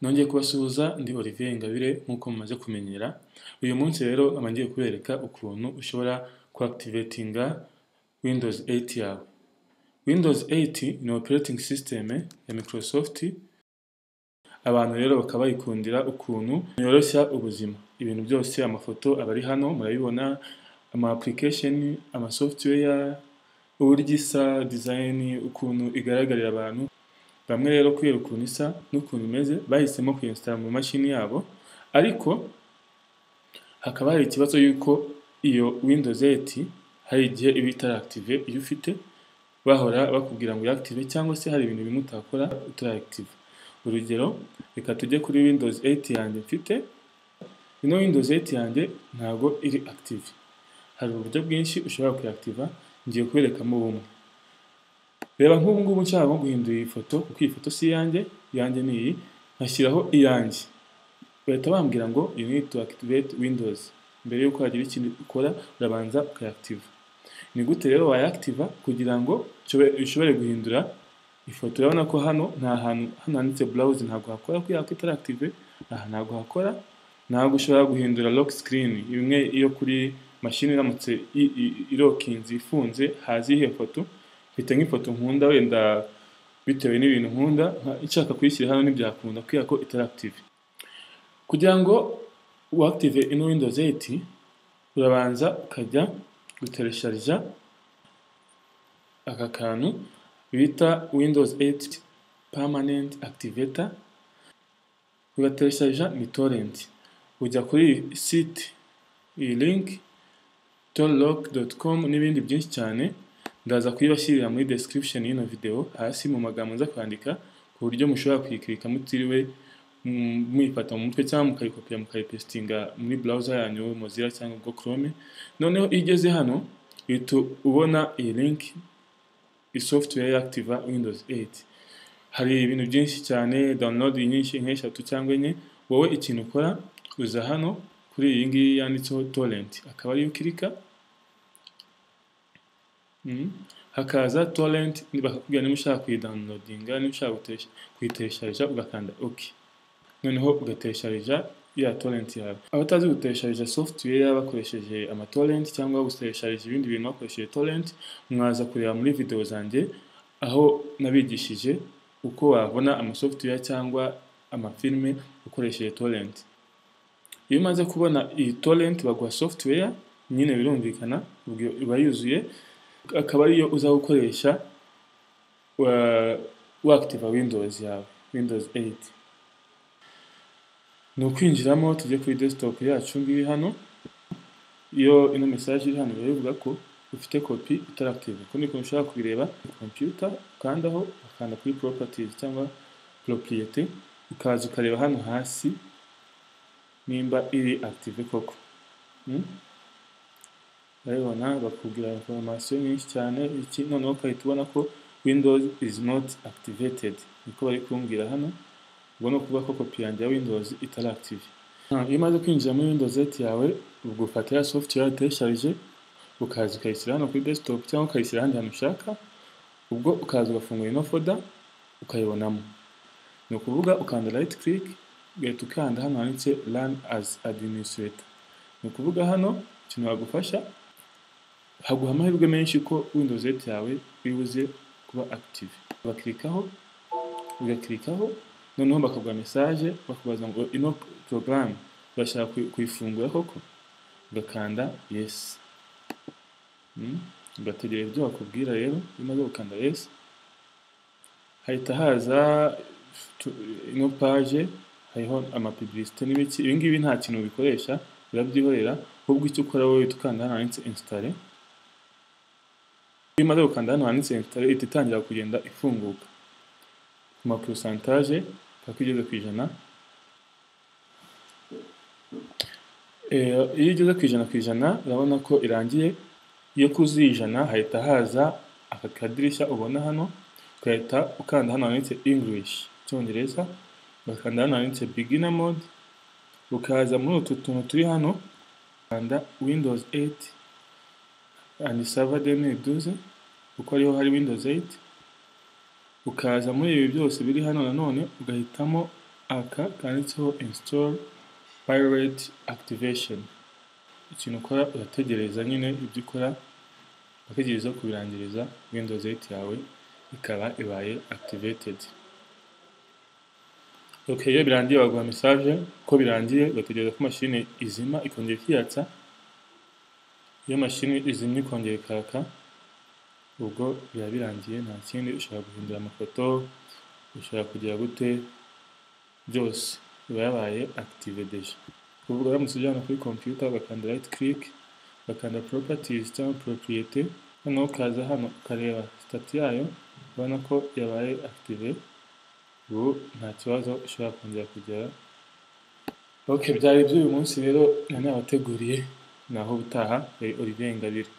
Nongeye kubasuhuza ndi Olivier Ingabire nk'uko mumaze kumenyera, uyu munsi rero nkaba ngiye kubereka ukuntu ushobora ku activatinga Windows 8 yawe. Windows 8 ni operating system ya Microsoft, abantu rero bakaba bayikundira ukuntu yoroshya ubuzima. Ibintu byose amafoto aba ari hano murabibona, ama application, ama software, uburyo isa, design, ukuntu igaragarira abantu, bamwe rero kubera ukuntu isa n'ukuntu imeze bahisemo kuyinsitara mu mashini yabo ariko hakaba hari ikibazo y'uko iyo Windows 8 hari igihe iba itarakitive iyo ufite bahora bakubwira ngo uyakitive cyangwa se hari ibintu bimwe utakora utarakitiva. Urugero reka tujye kuri Windows 8 yanjye mfite, ino Windows 8 yanjye ntabwo iri active. Hari uburyo bwinshi ushobora kuyakitiva ngiye kuberekamo bumwe. Reba nk'ubu ngubu nshaka nko guhindura iyi foto kuko iyi foto si iyanjye, iyanjye ni iyi, nkashyiraho iyanjye. Bahita bambwira ngo you need to activate Windows. Mbere y'uko hagira ikintu ukora urabanza ukayakitiva. Ni gute rero wayakitiva kugira ngo ushobore guhindura ifoto. Urabona ko hano nta hantu hano handitse browse ntabwo hakora kubera ko itari active, aha ntabwo hakora, ntabwo ushobora guhindura lock screen imwe iyo kuri mashini iramutse irokinze ifunze haza iyihe foto, mfite nk'ifoto nkunda wenda bitewe n'ibintu nkunda nshaka kuyishyira hano ntibyakunda kubera ko itari active. Kugira ngo uactive ino Windows 8 urabanza ukajya guteresharija aka kantu bita Windows 8 Permanent Activator, ugateresharija ni torrent. Ujya kuri iyi site, iyi link torlock.com n'ibindi byinshi cyane, ndaza kuyibashyirira muri description y'ino video hasi mu magambo nza kwandika ku buryo mushobora kuyikirika mutiriwe muyifata mu mutwe cyangwa mukayikopera mukayipesitinga muri browser yanyu Mozilla cyangwa ubwo Chrome, noneho iyo igeze hano uhita ubona iyi link software y'activa Windows 8. Hari ibintu byinshi cyane download nyinshi nk'eshatu cyangwa enye, wowe ikintu ukora uza hano kuri iyi ngiyi yanditseho torrent, akaba ariyo ukirika hakaza torrent bakakubwira niba ushaka kuyidownloadinga, niba ushaka kuyiteresharija ugakanda OK. Noneho ugateresharija ya torrent yawe. Abatazi guteresharija software bakoresheje amatorrent cyangwa guteresharija ibindi bintu bakoresheje torrent, mwaza kureba muri video zanjye aho nabigishije uko wabona amasoftware cyangwa amafilime ukoresheje torrent. Iyo umaze kubona iyi torrent baguha software, nyine birumvikana iba yuzuye, akaba ariyo uza gukoresha wakitiva Windows yawe, Windows 8. Ni ukwinjiramo tujye kuri desktop yacu ngiyi hano, iyo ino message iri hano biba bivuga ko ufite kopi itarakitive. Uko niko ushobora kubireba kuri computer, ukandaho, ukanda kuri properties cyangwa propriete, ukaza ukareba hano hasi nimba iri active koko. urabibona bakubwira information nyinshi cyane iki noneho ukahita ubona ko Windows is not activated niko bari kumbwira hano ubwo ni ukuvuga ko kopi yanjye ya Windows itari active iyo umaze kwinjira muri Windows 8 yawe ubwo ufata ya software utesharije ukaza ukayishyira hano kuri desktop cyangwa ukayishyira ahandi hantu ushaka ubwo ukaza ugafungura ino folder ukayibonamo ni ukuvuga ukanda right click ugahita ukanda hano handitse run as administrator ni ukuvuga hano ikintu wagufasha haguha amahirwe menshi ko Windows 8 yawe bibuze kuba active bakirikaho ugakirikaho noneho bakaguha message bakubaza ngo ino program urashaka kuyifungura koko ugakanda yes ugategereza ibyo bakubwira rero umaze gukanda yes hahita haza ino page hariho amapibilisite n'ibiki ibi ngibi nta kintu bikoresha urabyihorera ahubwo icyo ukora wowe ukanda hano handitse installe iyo umaze gukanda hano handitse installe ihita itangira kugenda ifunguka ku ma pourcentage paka igeze ku ijana iyo igeze ku ijana ku ijana urabona ko irangiye iyo kuzuye ijana hahita haza aka kadirishya ubona hano ugahita ukanda hano handitse English icyongereza ugakanda hano handitse beginner mode ukaza muri utu tuntu turi hano ukanda Windows 8 and server 2012 kuko ariho hari Windows 8 ukaza muri ibi byose biri hano nanone ugahitamo aka kanditseho install pirate activation ikintu ukora urategereza nyine ibyo ukora urategereza kubirangiriza windows 8 yawe ikaba ibaye activated ok iyo birangiye baguha message ko birangiye ugategereza ko mashini izima ikongera ikiyatsa iyo mashini izimye ikongera ikaka ubwo biba birangiye nta kindi ushobora guhindura amafoto ushobora kugira gute byose iba yabaye active deja kuvuga uramutse ujyana kuri computer ugakanda right click ugakanda properties cyangwa propriete noneho ukaza hano ukareba sitati yayo ubona ko yabaye active ubu nta kibazo ushobora kongera kugira ok byari iby'uyu munsi rero nanabateguriye naho ubutaha yari Olivier Ingabire